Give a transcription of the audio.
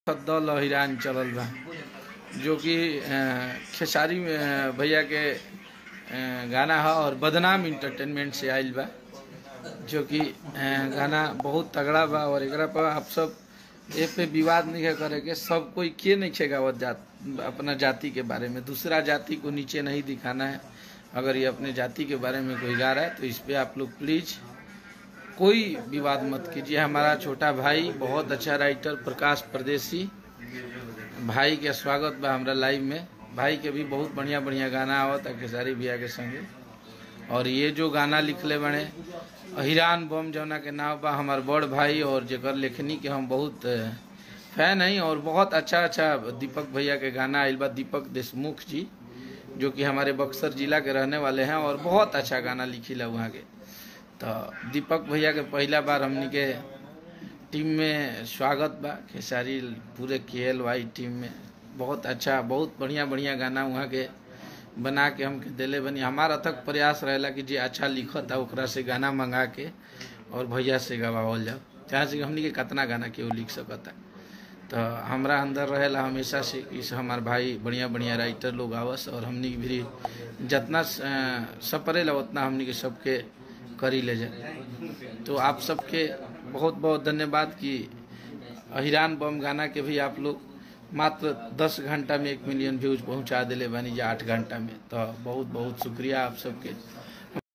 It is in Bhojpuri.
सद्दल हिरान चलल बा जो कि अ, खेसारी अ, भैया के अ, गाना है और बदनाम इंटरटेनमेंट से आइल बा जो कि अ, गाना बहुत तगड़ा बा और एकरा पर आप सब ए पे विवाद नहीं है करे के सब कोई के नहीं खे गावत जात अपना जाति के बारे में दूसरा जाति को नीचे नहीं दिखाना है अगर ये अपने जाति के बारे में कोई गा रहा है तो इस पे आप लोग प्लीज कोई विवाद मत कीजिए हमारा छोटा भाई बहुत अच्छा राइटर प्रकाश परदेसी भाई के स्वागत बा हमरा लाइव में भाई के भी बहुत बढ़िया बढ़िया गाना आवत है खेसारी भैया के संगे और ये जो गाना लिखले बने हिरान बम जौना के नाम बा हमार बड़ भाई और जेकर लेखनी के हम बहुत अ, फैन हैं और बहुत अच्छा अच्छा दीपक भैया के गाना आइल बा दीपक देशमुख जी जो कि हमारे बक्सर जिला के रहने वाले हैं और बहुत अच्छा गाना लिखिला वहाँ के तो दीपक भैया के पहला बार हमनी के टीम में स्वागत बा खेसारी पूरे के एल वाई टीम में बहुत अच्छा बहुत बढ़िया बढ़िया गाना वहाँ के बना के हमके दिले बनी हमारा अथक प्रयास रहेला कि जे अच्छा लिखत है ओकरा से गाना मंगा के और भैया से गवावल जाओ जहाँ से हमनी के कितना गाना केहू लिख सकता तो हमरा अंदर रहेला हमेशा से कि से हमार भाई बढ़िया बढ़िया राइटर लोग आवस और हमनी के भी जितना अ, सपरेला उतना हमनी के सबके करी ले जाए तो आप सबके बहुत बहुत धन्यवाद कि अहिरान बम गाना के भी आप लोग मात्र 10 घंटा में एक मिलियन व्यूज पहुंचा दिले बानी जा आठ घंटा में तो बहुत बहुत शुक्रिया आप सबके